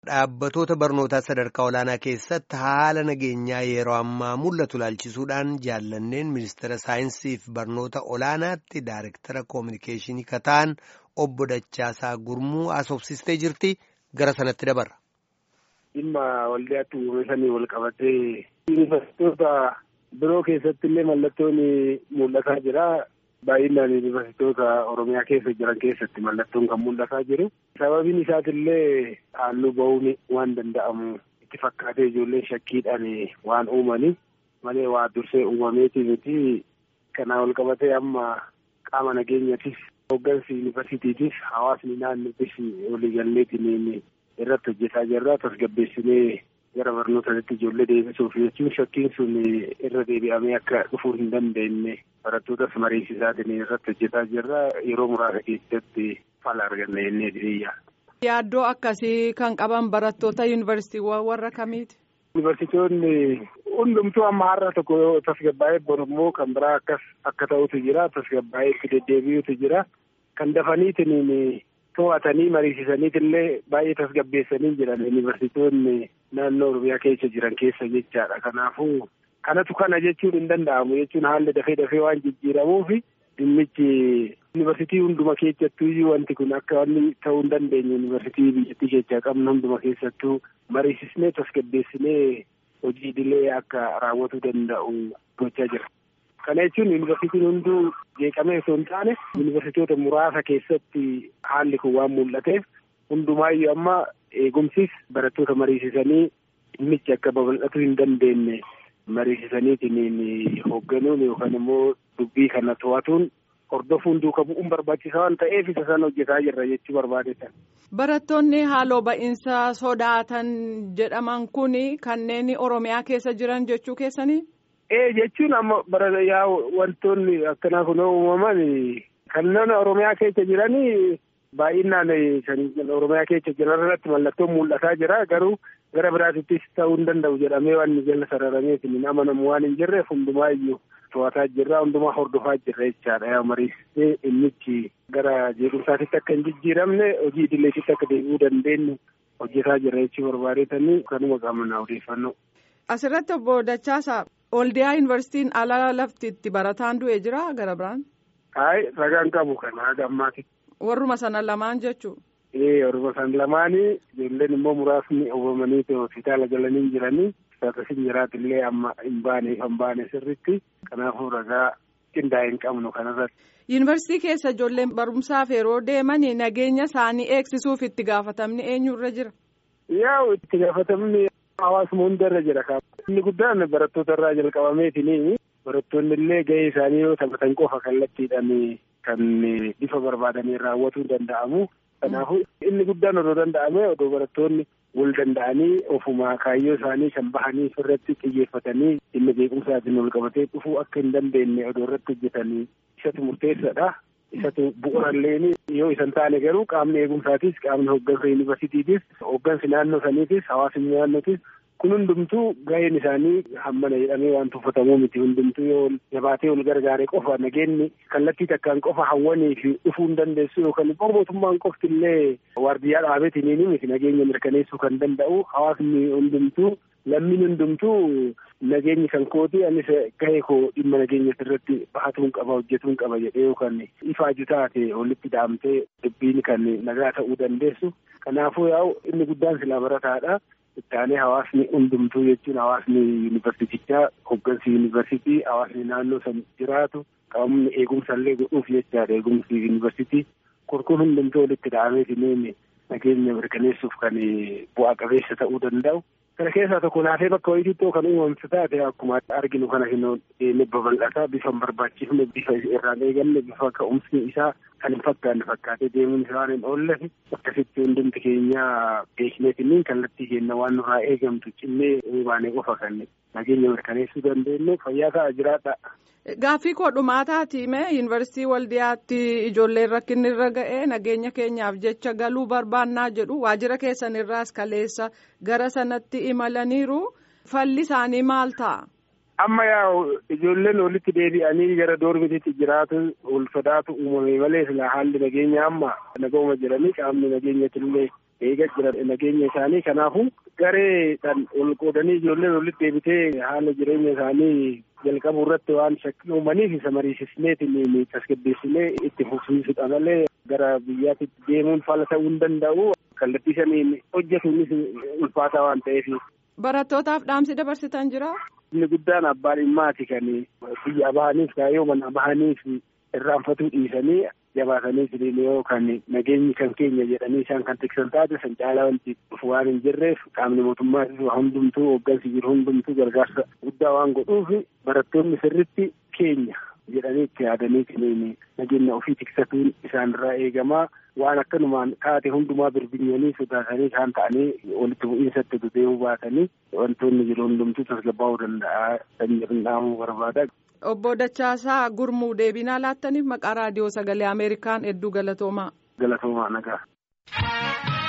Dhaabbatoota barnootaa sadarkaa olaanaa keessatti haala nageenyaa yeroo ammaa mul'atu ilaalchisuudhaan jaallanneen ministeera saayinsii fi barnoota olaanaatti daayirektara koominikeeshinii kataan obbo Dachaasaa Gurmuu haasofsiistee jirti gara sanatti dabarra. Dhimma waldaatti uumamanii wal qabatee yuunivarsiitota biroo keessatti illee mallattoon mul'ataa jira. Baay'inaan yuunivarsiitota Oromiyaa keessa jiran keessatti mallattoon kan mul'ataa jiru. Sababiin isaatillee halluu bahuun waan danda'amu itti fakkaatee ijoolleen shakkiidhaan waan uumani malee waa dursee uumameetii miti. Kanaan wal qabatee amma qaama nageenyaatis hooggansi yuunivarsiitiitis hawaasni naannootis waliigalleetiin irratti hojjetaa jirra. Tasgabbeessinee gara barnootaatti ijoollee deebisuuf jechuun shakkiin sun irra deebi'amee akka dhufuu hin dandeenye barattootas mariisisaatiin irratti hojjetaa jirra. Yeroo muraasa keessatti fala arganna jennee diriyyaa. Yaaddoo akkasii kan qaban barattoota yuunivarsiitiiwwan warra kamiiti? Yuunivarsiitonni hundumtuu amma har'a tokko tasgabbaa'ee borummoo kan biraa akkas akka ta'utu jira. Tasgabbaa'ee itti deddeebi'utu jira. Kan dafaniitiin to'atanii mariisisaniitillee baay'ee tasgabbeessanii jiran yuunivarsiitonni naannoo Oromiyaa keessa jiran keessa jechaadha. Kanaafuu kanatu kana jechuun hin danda'amu jechuun haalli dafee dafee waan jijjiiramuuf dhimmichi yuunivarsiitii hunduma keessattuu wanti kun akka wanni ta'uu hin dandeenye yuunivarsiitii biyyattii keessaa qabnu hunduma keessattuu mariisisnee tasgabbeessinee hojii idilee akka raawwatuu danda'u gochaa jira. Kana jechuun yuunivarsiitiin hunduu jeeqamee osoo hin taane yuunivarsiitota muraasa keessatti haalli kun waan mul'ateef hundumaayyuu amma eegumsis barattoota mariisisanii dhimmichi akka babal'atuu hin dandeenye mariisisaniitiin hoogganuun yookaan immoo dubbii kana to'atuun hordofuun duuka bu'uun barbaachisaa waan ta'eef isa sana hojjetaa jirra jechuu barbaadetan. Barattoonni haaloo ba'iinsa sodaatan jedhaman kun kanneen Oromiyaa keessa jiran jechuu keessanii? Ee jechuun amma bara yaa wantoonni akkanaa kun uumaman kanneen Oromiyaa keessa jiranii baay'inaan kan Oromiyaa keessa jiran irratti mallattoon mul'ataa jira garuu gara biraatittis ta'uu hin danda'u jedhamee waan jala sararameef hin amanamu waan hin jirreef hundumaayyuu to'ataa jirra hundumaa hordofaa jirra jechaadha yaa mariisisee dhimmichi gara jeequmsaatitti akka hin jijjiiramne hojii idileetitti akka deebi'uu dandeenyu hojjetaa jirra jechuu barbaadeetanii kanuma qabna odeeffannoo. Asirratti obbo Dachaasaa Oldiyaa yuunivarsiitiin ala lafti itti barataan du'e jira gara biraan? Ayi ragaan qabu kana haga ammaati. Warruma sana lamaan jechuun. Ee warruma sana lamaanii ijoolleen immoo muraasni oofamanii hospitaala galanii jiranii akkasiin jiraatillee amma hin baane hin baane sirritti kanaafuu ragaa qindaa'e hin qabnu kanarratti. Yuunivarsiitii keessa ijoolleen barumsaaf yeroo deeman nageenya isaanii eegsisuuf itti gaafatamni eenyurra jira? Yaa itti gaafatamni hawaasuma hundarra jira. Inni guddaan barattoota irraa jalqabameetiin barattoonni illee gahee isaanii yoo taphatan qofa kallattiidhaan kan bifa barbaadanii raawwatuu danda'amu. Kanaafuu inni guddaan odoo danda'ame odoo barattoonni wal danda'anii ofuma kaayyoo isaanii kan bahanii irratti xiyyeeffatanii dhimma beekumsaatiin wal qabatee dhufuu akka hin dandeenye odoo irratti hojjetanii isatu murteessaadha. Isatu bu'uurallee yoo isan taane garuu qaamni eegumsaatis qaamni hooggansa yuunivarsiitiitis hooggansi naannoo saniitis hawaasni naannootis kun hundumtuu gaheen isaanii hammana jedhamee waan tuffatamuu miti hundumtuu yoo jabaatee wal gargaare qofa nageenyi kallattii takkaan qofa hawwanii fi dhufuu hin dandeessu yookaan immoo mootummaan qofti illee waardiyyaa dhaabeetiin miti nageenya mirkaneessuu kan danda'u hawaasni hundumtuu lammiin hundumtuu nageenyi kan kooti anis gahee koo dhimma nageenya irratti bahatuun qaba hojjetuun qaba jedhee yookaan ifaaju taate walitti dhaamtee dubbiin kan nagaa ta'uu dandeessu kanaafuu yaa'u inni guddaan silaa barataadha. Ittaanee hawaasni hundumtuu jechuun hawaasni yuunivarsiitichaa hooggansi yuunivarsiitii hawaasni naannoo san jiraatu qaamni eegumsa illee godhuuf jechaadha eegumsi yuunivarsiitii kurkuun hundumtuu walitti dhaameetiin nageenya mirkaneessuuf kan bu'aa qabeessa ta'uu danda'u. Kana keessaa tokko laafee bakka wayiitti kan uumamtu taate akkuma arginu kana hin babal'ataa bifa hin barbaachifne bifa irraan eegalle bifa ka'umsi isaa kan hin fakkaanne fakkaatee deemuun isaa waan hin oolleef akkasitti hundumti keenya beekneetiin kallattii keenya waan nurraa eegamtu cimmee baanee qofa kan nageenya mirkaneessuu dandeenyu fayyaa ta'a jiraadha. Gaaffii koo dhumaataati mee yuunivarsiitii waldiyaatti ijoolleen rakkinni irra ga'ee nageenya keenyaaf jecha galuu barbaannaa jedhu waajjira keessan irraas kaleessa gara sanatti imalaniiru falli isaanii maal ta'a? Amma yaa ijoolleen walitti deebi'anii gara doormitiitti jiraatu ol sodaatu uumame malee sila haalli nageenya amma nagahuma jedhanii qaamni nageenyatti illee eega jira nageenya isaanii kanaafuu gareedhaan ol qoodanii ijoolleen walitti deebitee haala jireenya isaanii jalqabuu irratti waan shakkii uumaniif isa mariisisneetiin tasgabbeessinee itti fufsiisudha malee gara biyyaatti deemuun fala ta'uu hin danda'u kallattii saniin hojjetuunis ulfaataa waan ta'eef. Barattootaaf dhaamsi dabarsitan jira. Inni guddaan abbaan dhimmaati kan biyya bahaniif kaayyoo mana bahaniif irraanfatuu dhiisanii jabaatanii jireenya yoo kan nageenyi kan keenya jedhanii isaan kan tiksan taate san caalaa wanti dhufu waan hin jirreef qaamni mootummaa hundumtuu hooggansi jiru hundumtuu gargaarsa guddaa waan godhuuf barattoonni sirritti keenya jedhanii itti yaadanii nageenya ofii tiksatuun isaanirraa eegamaa waan akkanumaan taate hundumaa birbinyanii sodaatanii isaan ta'anii walitti bu'iinsatti deemuu baatanii wantoonni jiru hundumtuu tasgabbaa'uu danda'a kan jedhamu barbaada. Obbo Dachaasaa Gurmuu deebinaa laattaniif maqaa raadiyoo sagalee Ameerikaan hedduu galatoomaa. Galatoomaa nagaa.